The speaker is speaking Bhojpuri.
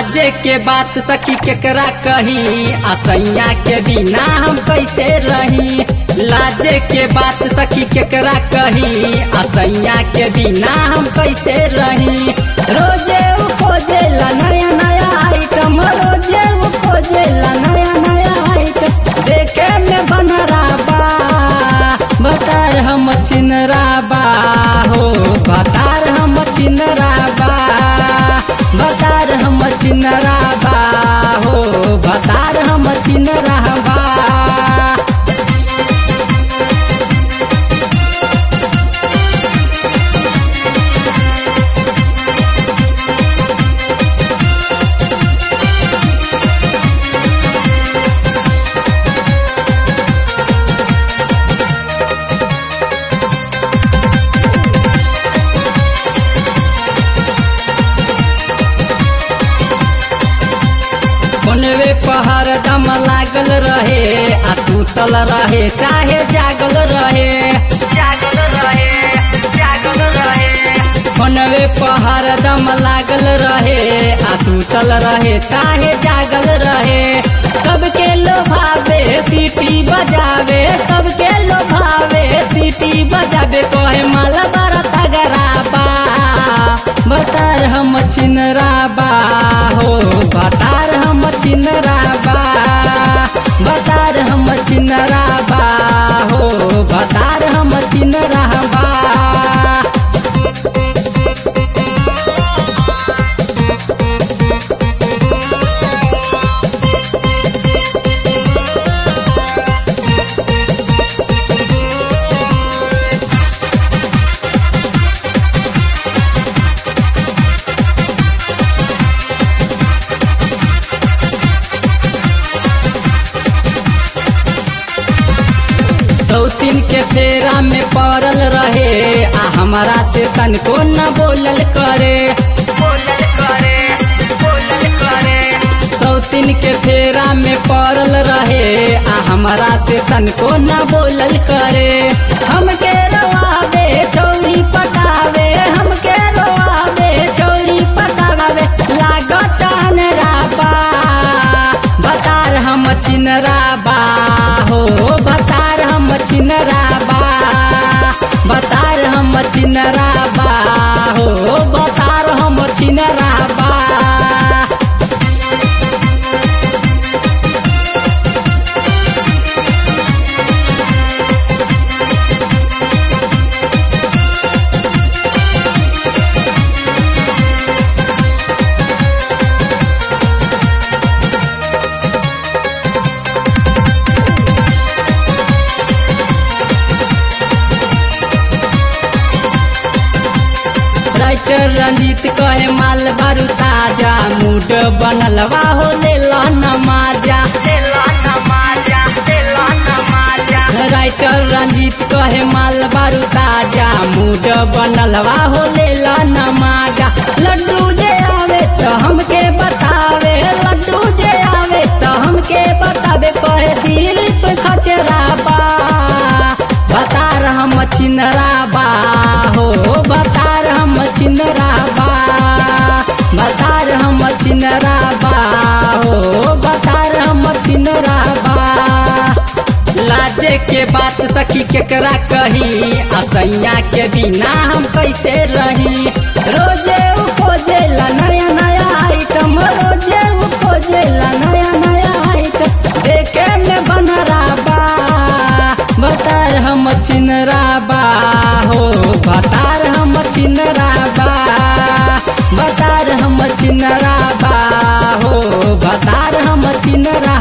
लाजे के बात सखी केकरा कही असैया के बिना हम कैसे रही लाजे के बात सखी केकरा कही असैया के बिना हम कैसे रही रोजे उ खोजेला नया नया आइटम रोजे उ खोजेला नया नया आइटम देखे में बनरा बा बतार हम छिनरा बा हो बतार हम छिनरा बा बतार हम छिनरा बा हो बतार हम छिनरा बा फोनवे पहर दम लागल रहे आ सुतल रहे चाहे जागल रहे जागल रहे जागल रहे फोनवे पहर दम लागल रहे आ सुतल रहे चाहे जागल रहे सबके लोभावे सीटी बजावे सबके लोभावे सीटी बजावे कहे माल बड़ा तगराबा बतार हम छिनराबा हो बतार हम छिनराबा बतार हम छिनराबा हो बतार हम छिनराबा सौतीन के फेरा में पड़ल रहे आ हमारा से तनको न बोलल करे बोलल करे बोलल करे सौतीन के फेरा में पड़ल रहे आ हमारा से तनको न बोलल करे हमके रोआवे चौरी पटावे हमके रोआवे चौरी पटावे लागत अनराबा बतार हम छिनराबा हो बतार हम छिनराबा बतार हम छिनराबा हो बतार हम छिनराबा राइटर रंजीत कहे माल बारू ताजा मूड बनलवा हो लेला नमाजा राइटर रंजीत कहे माल बारू ताजा मूड बनलवा हो लेला नमाजा लड्डू जे आवे तो हमके बतावे लड्डू जे आवे तो हमके बतावे कहे दिल पे खचराबा बतार हम छिनराबा हो बतार हम छिनराबा बतार हम छिनराबा हो बतार हम छिनराबा लाजे के बात सखी केकरा कही असैया के बिना हम कैसे रही रोजे उ खोजेला नया नया आइटम रोजे उ खोजेला नया नया आइटम देखे में बनराबा बतार हम छिनराबा हो बतार हम छिनराबा बतार हम छिनराबा हो बतार हम छिनरा